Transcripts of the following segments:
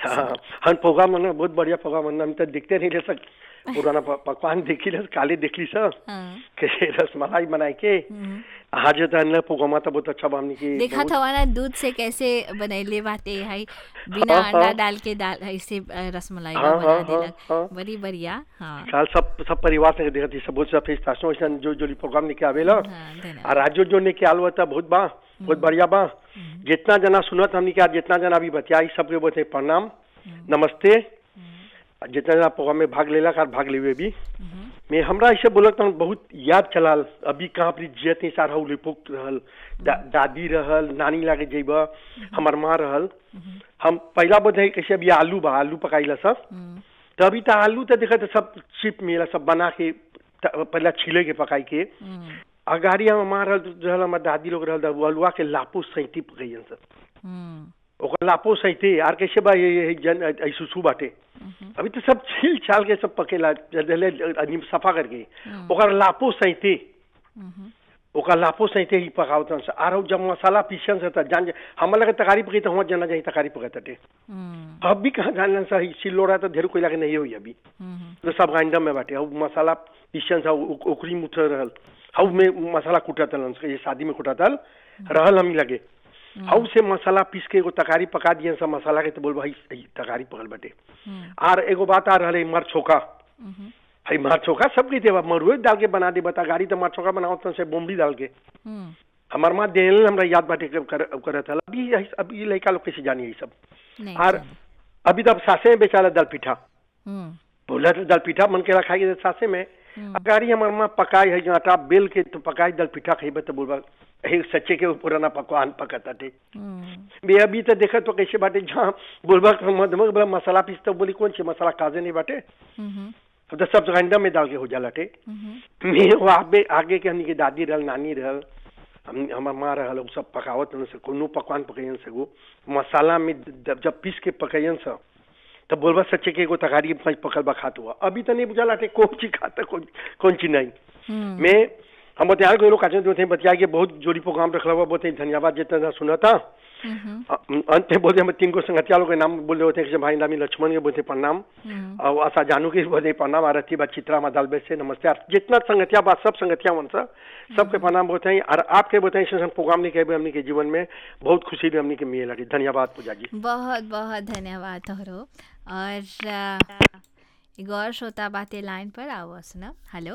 हाँ हम प्रोग्राम ना बहुत बढ़िया प्रोग्राम हम तो देखते नहीं रह सक पुराना प- पकवान देखी ले काले देखली सर हाँ के रसमलाई बनाए के आज तो अन्य प्रोग्राम तो बहुत अच्छा बा हमनी की देखा बहुत- था वाला दूध से कैसे बनैले बाटे है बिना हाँ, अंडा हाँ। डाल के डाल ऐसे अ, रसमलाई हाँ, बना हाँ, देलक हाँ। बड़ी बढ़िया हाँ साल सब सब परिवार से देखती सब बहुत सब स्टेशन वैसन जो जो प्रोग्राम लेके आवेला हाँ, धन्यवाद और आज जो जो लेके आल था बहुत बा बहुत बढ़िया बा जितना जना सुनत हमनी के आज जितना जना अभी बतियाई सबके बोलते प्रणाम नमस्ते और जितना जना प्रोग्राम में भाग लेला का भाग लेवे भी मैं हमरा ऐसे बोलत हूँ बहुत याद चलाल अभी कहाँ अपनी जियत नहीं सारा उ लिपुक रहल दा, दादी रहल नानी लागे जेब हमर माँ रहल हम पहला बोलते कैसे अभी आलू बा आलू पकाइला सब हम्म, तो अभी तो आलू तो देखा तो सब चिप मिला सब बना के त- पहला छीले के पकाई के हम्म, अगाड़ी हम हमार रहल रहल हमार दादी लोग रहल त उ अलुआ के लापो सैती पकैन सब हम्म, ओकर लापो सैते आर कैसे बा ये ये जन ऐसुसु बाटे अभी तो सब छील छाल के सब पकेला जले आदमी सफा करके ओकर लापो सैते हम्म, ओकर लापो सैते ही पकावतन से आर उ जब मसाला पीसन से त जान हम लगे तकारी पकी तो हुआ जना जाई तकारी पकते हम्म, अब भी कहाँ जानलन सा सिलोड़ा तो ढेर कोई लगे नहीं होई अभी हम्म, तो सब ग्राइंडर में बाटे अब मसाला पीसन सा उ- ओकरी मुठ रहल हाउ में मसाला कुटतल ये शादी में कुटतल रहल हमी लगे हाउ से मसाला पीस के एगो तकारी पका दिए सब मसाला के तो बोल भाई ई तकारी पकल बाटे हम्म, आर एगो बात आ रहल है मर छोका हम्म, हई मार छोका सब के देवा मरुए डाल के बना दे बता गाड़ी तो मार छोका बनाओ तो से बोम्बी डाल के हम्म, हमार माँ देल हमरा याद बाटे के कर, करत हल अभी यही- अभी ये लड़का लोग कैसे जानी है सब नहीं आर जाने। अभी तो अब सासे में बेचारा दल पिठा हम्म, बोला तो दल पिठा मन के रखाई के सासे में अगाड़ी हमार माँ पकाई है जो आटा बेल के तो पकाई दल पिठा खेबे तो बोलबा हे सच्चे के पुराना पकवान पकता थे हम्म, बे अभी तो देखा तो कैसे बाटे जहाँ बोलबा मधमक बोला मसाला पीसता बोली कौन सी मसाला काजे नहीं बाटे हम्म, अब तो सब ग्राइंडर में डाल के हो जाला टे हम्म, मैं वो आगे आगे के हमनी के दादी रहल नानी रहल हम हमार माँ रहल उ सब पकावत न से कोनो पकवान पकैन से गो मसाला में जब जब पीस के पकैन से तब बोलबा सच्चे के एगो तकारी में पकल बा खात हुआ अभी तो नहीं बुझाला टे कौन चीज खाता कौन कौन चीज नहीं हम्म, मैं हम बतिया गए लोग काचे थे बतिया के बहुत जोड़ी प्रोग्राम रखला हुआ बहुत धन्यवाद जितना सुना था हम्म, अ- अंत में बोलते हम तीन को संगतिया लोग के नाम बोले होते हैं कि भाई नामी लक्ष्मण के बोलते प्रणाम हम्म, और आशा जानू के बोलते प्रणाम आरती बा चित्रा मा दालबे से नमस्ते और जितना संगतिया बा सब संगतिया मन सा सबके प्रणाम बोलते हैं और आपके बोलते हैं ऐसे प्रोग्राम नहीं कहे हमने के जीवन में बहुत खुशी भी हमने के मिले लगी धन्यवाद पूजा जी बहुत बहुत धन्यवाद तोहरो और अ, एगो और श्रोता बाते लाइन पर आओ सुना हेलो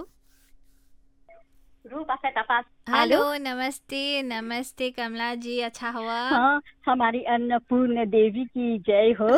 रूप आशा तपास हेलो नमस्ते नमस्ते कमला जी अच्छा हुआ हाँ हमारी अन्नपूर्ण देवी की जय हो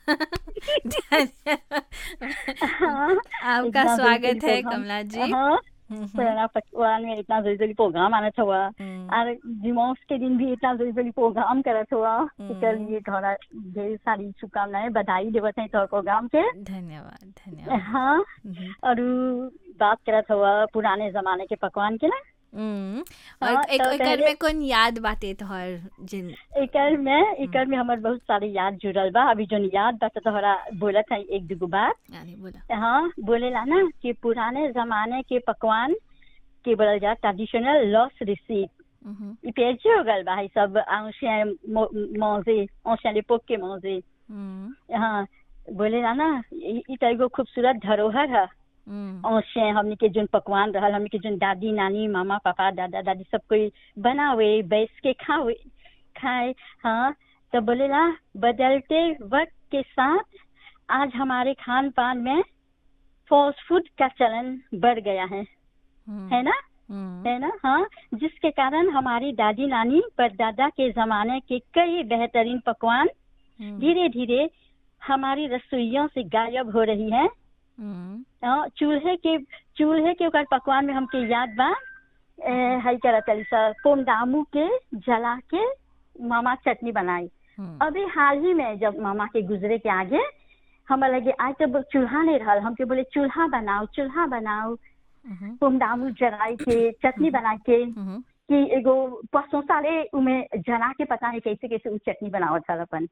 हाँ, आपका इतना स्वागत जल्दी है प्रोग्राम- कमला जी हाँ हम्म, पुराना पकवान में इतना जल्दी जल्दी प्रोग्राम आना हुआ हम्म, और दिमाग के दिन भी इतना जल्दी जल्दी प्रोग्राम करत हुआ हम्म। इसके लिए थोड़ा ढेर सारी शुभकामनाएं बधाई देवत हैं तोहर प्रोग्राम के धन्यवाद धन्यवाद हाँ हम्म, और उ बात करत हुआ पुराने जमाने के पकवान के ना हम्म, और हाँ, एक तो एकर पहले- में कौन याद बाते तोहर जिन एकर में एकर में हमार बहुत सारी याद जुड़ल बा अभी जो याद बा तो तोहरा बोलत है एक दुगो बात यानी बोला हाँ बोलेला ना कि पुराने जमाने के पकवान के बोलल जा ट्रेडिशनल लॉस रिसीट हम्म, ई पेजे हो गल बा ई सब ancien mo- manger ancien l'époque के manger हम्म, हाँ बोलेला ना ई ई तो एगो खूबसूरत धरोहर है हम्म, औसे हमनी के जोन पकवान रहल हमनी के जोन दादी नानी मामा पापा दादा दादी सब कोई बनावे बैठ के खावे खाए हाँ तो बोलेला बदलते वक्त के साथ आज हमारे खान पान में फास्ट फूड का चलन बढ़ गया है हम्म, है ना हम्म, है ना हाँ जिसके कारण हमारी दादी नानी परदादा के जमाने के कई बेहतरीन पकवान हम्म, धीरे धीरे हमारी रसोइयों से गायब हो रही है हम्म, हाँ, चूल्हे के चूल्हे के ओकर पकवान में हमके याद बा ए, हई करत तली सा पोमदामू के जला के मामा चटनी बनाई हम्म, अभी हाल ही में जब मामा के गुजरे के आगे हम लगे आज तो चूल्हा नहीं रहल हमके बोले चूल्हा बनाओ चूल्हा बनाओ हम्म, पोमदामू जलाई के चटनी बना के हम्म, कि एगो परसों साले उमे जना के पता नहीं कैसे कैसे उ चटनी बनावत हल अपन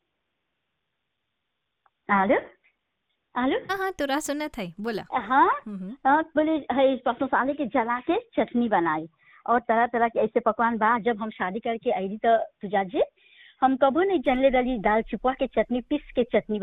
आलू आलू हाँ हाँ तोरा सुनत है बोला हाँ हम्म, हाँ बोले है परसों साले के जला के चटनी बनाई और तरह तरह के ऐसे पकवान बा जब हम शादी करके आई तो तुझा जी हम कबो नहीं जानले रही दाल चुपवा के चटनी पीस के चटनी